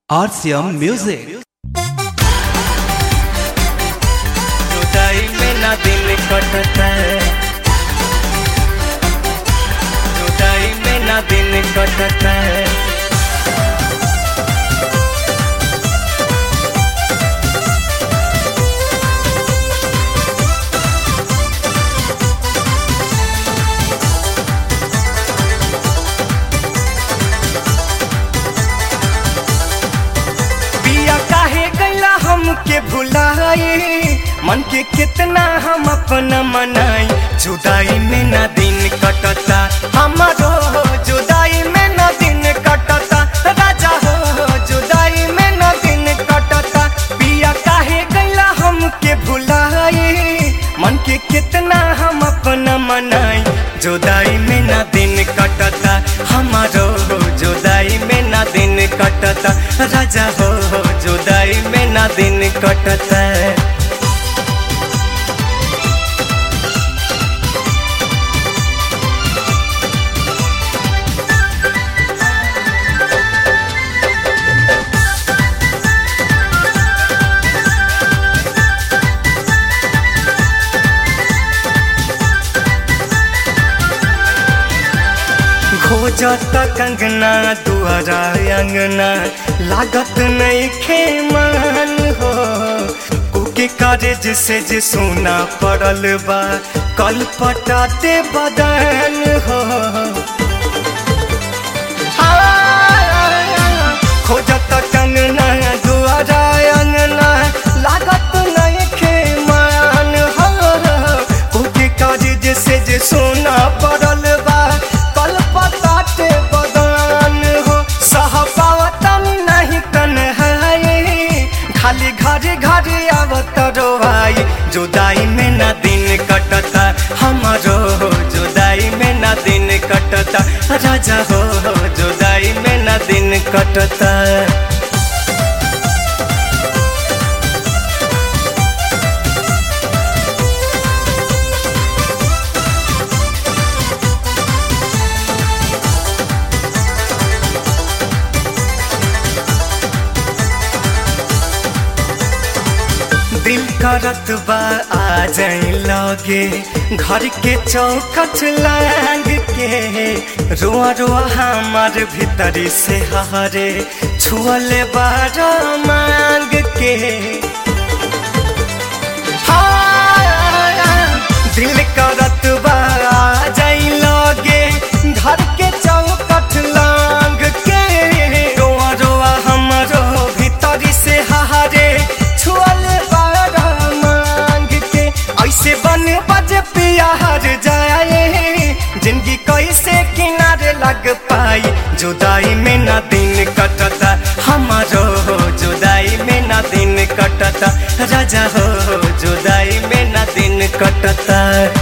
RCM Music. जुदाई में ना दिन कटता है जुदाई में ना दिन कटता है पिया काहे गैला हमके भुलाए मन के कितना हम अपना मनाई जुदाई में ना दिन कटता हमारो हो जुदाई में ना दिन कटता राजा हो जुदाई में ना दिन कटता पिया काहे गैला हमके भुलाए मन के कितना हम अपना मनाई जुदाई में ना दिन कटता हमारो हो जुदाई में ना दिन कटता राजा हो हो जुदाई में ना दिन कटता खोजत कंगना दुआरा अंगना लागत नहीं खेमान हो कुके कारेज से जे सोना पड़ल बा कल पटाते बदन हो खोजत कंगना दुआरा अंगना लागत नहीं खेमान हो कुके कारेज से जे सोना पड़ल बा कल पताते बदन हो सह पावतन नहीं तन्हाई खाली घरे घरे आवत रोवाई जुदाई में ना दिन कटता हमारो हो जुदाई में ना दिन कटता राजा हो हो जुदाई में ना दिन कटता दिल करत बा आ जाई लगे घर के चौखट लाग के रोआ रोआ हमार भीतरी से हरे छुअले बार मांग के हाँ, दिल करत बा आ जाई लगे घर के चौखट लाग के रोआ रोआ हमारो भीतरी से हरे छुअले बार मांग के ऐसे बन बज पिया हर जाए जिंदगी कैसे किनारे लग पाई जुदाई में ना दिन कटता हमारो हो जुदाई में ना दिन कटता राजा हो जुदाई में ना दिन कटता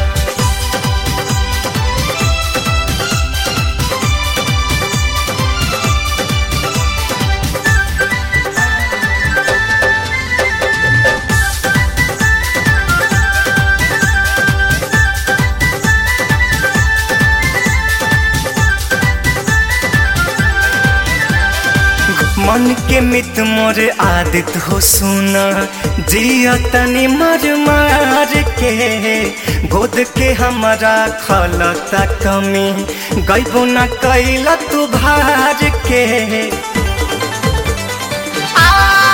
मन के मित मोर आदित हो सुना जिया तनी मर मार के गोद के हमारा खलता कमी गईबो न कैला तू भार के आ,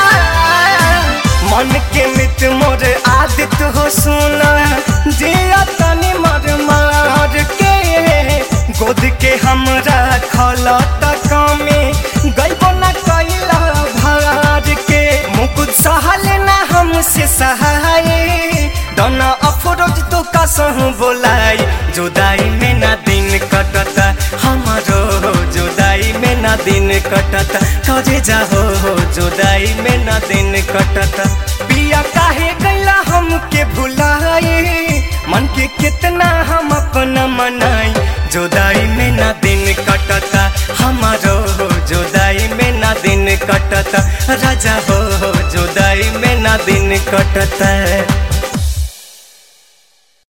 मन के मित मोर आदित हो सुना जिया तनी मर मार के गोद के हमरा खलता कमी गईबो न कैला भार के मुकुद सहल ना हमसे सहाय दोना अफरोज तो कसहु बोलाई जुदाई में ना दिन कटता हमारो जुदाई में ना दिन कटता करे जाहो जुदाई में ना दिन कटता पिया काहे गैला हमके भुलाए मन के कितना हम अपना मनाई जुदाई में ना दिन कटता हमारो जुदाई में ना दिन कटता राजा हो जुदाई में ना दिन कटता